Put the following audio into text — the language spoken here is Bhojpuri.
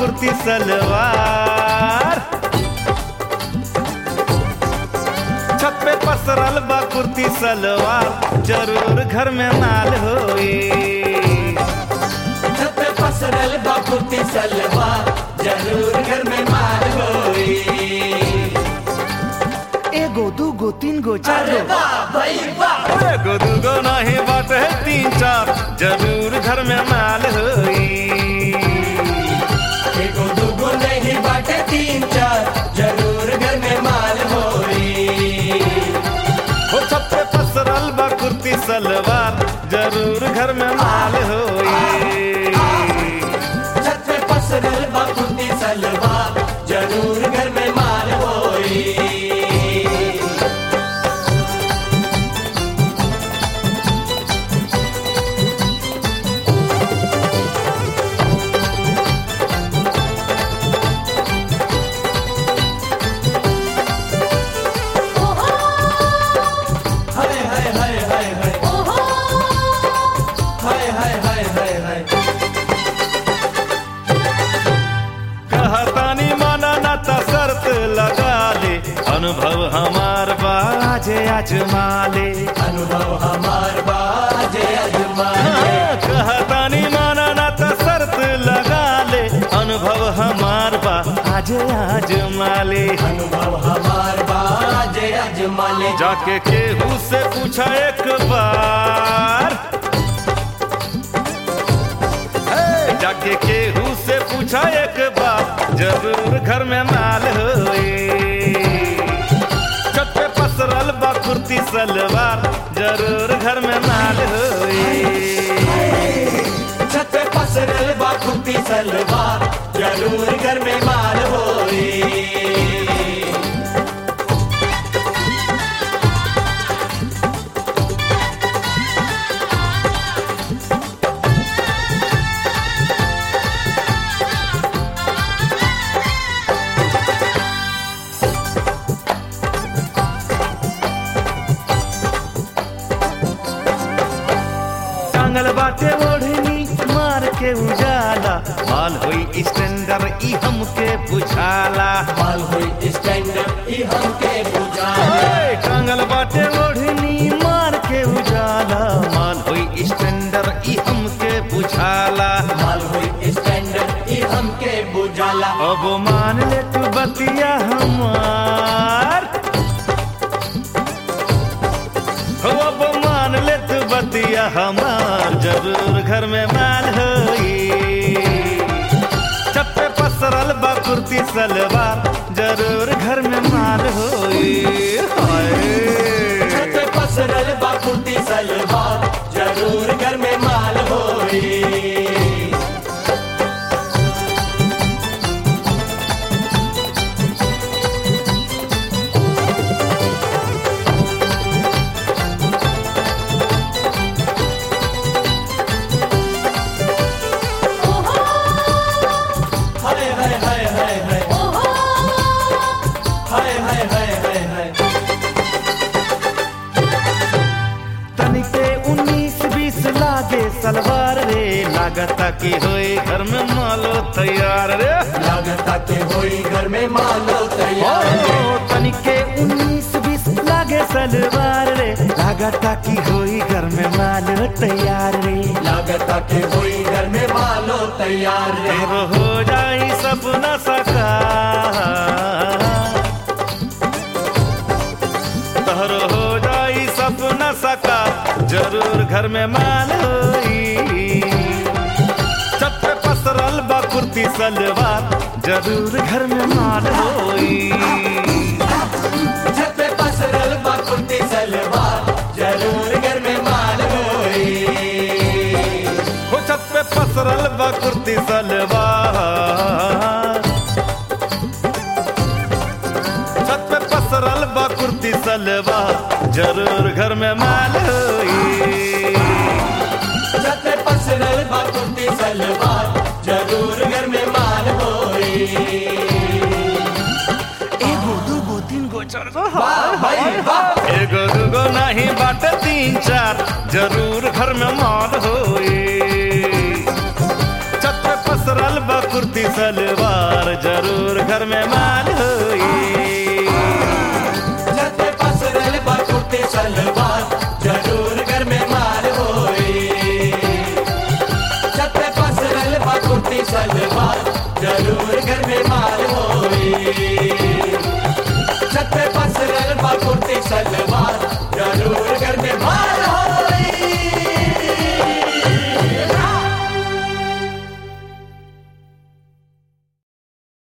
कुर्ती सलवार छत पे पसरल बा कुर्ती सलवार जरूर घर में माल होई छत पे पसरल बा कुर्ती सलवार जरूर घर में माल होई एगो दूगो तीन गो चार अरे गो वाह भाई वाह एगो दूगो नहीं बात है तीन चार जरूर घर में माल होई एगो दूगो नहीं बाटे तीन चार जरूर घर में माल होई हो छत पे पसरल बा कुर्ती सलवार जरूर घर में माल होई छत पे पसरल बा कुर्ती सलवार जरूर घर में माल होई हाय हाय हाय हाय हाय हाय हाय हाय हाय हाय कहतानी माना ना ता शर्त लगा ले अनुभव हमार बाजे अजमाले अनुभव हमार बाजे अजमाने कहतानी माना ना ता शर्त लगा ले अनुभव हमार बा आजे अजमाले अनुभव हमार बाजे अजमाले जाके केहू से पूछा एक बार हे, जाके केहू से पूछा एक बार जरूर घर में माल होए छत पे पसरल बा कुर्ती सलवार जरूर घर में माल होए छत पे पसरल बा कुर्ती सलवार जरूर घर में माल होई टांगल बाटे ओढ़नी मार के उजाला माल होई स्टैंडर ई हमके बुझाला माल हुई स्टैंडर्ड ई हमके बुझाए ओए, टांगल बाटे ओढ़नी मार के उजाला माल होई स्टैंडर ई हमके बुझाला माल हुई स्टैंडर्ड ई हमके बुझाला अब मान ले तू बतिया हमार हो अब मान ले तू बतिया हमार जरूर घर में माल होई छत पे पसरल बा कुर्ती सलवार जरूर घर में माल होई हाय छत पे पसरल बा कुर्ती सलवार जरूर घर में माल होई हाय हाय हाय हाय हाय हाय हाय हाय हाय हाय तनिके उन्नीस बीस लागे सलवार रे लागता कि होए घर में मालो तैयार रे लागता के होई घर में मालो ओ, तैयार तनिके उन्नीस बीस लागे सलवार रे लागता कि होई घर में मालो तैयार रे लागता के होई घर में मालो तैयार रे तेरो हो जाई सपना सका तोहरो हो जाई सपना सका जरूर घर में माल होई छत पे पसरल बा कुर्ती सलवार जरूर घर में माल होई छत पे पसरल बा कुर्ती सलवार जरूर घर में माल होई हो छत पे पसरल बा कुर्ती सलवार छत पे पसरल बा कुर्ती सलवार जरूर घर में माल होई छत पे पसरल बा कुर्ती सलवार जरूर घर में माल होई एगो दूगो तीन गो चार गो वाह भाई वाह एगो दूगो नहीं बाटे तीन चार जरूर घर में माल होई छत पे पसरल पसरल बा कुर्ती सलवार जरूर घर में माल होई छत पे पसरल बा कुर्ती सलवार जरूर घर में माल होई छत पे पसरल बा कुर्ती सलवार जरूर घर में माल होई छत पे पसरल बा कुर्ती सलवार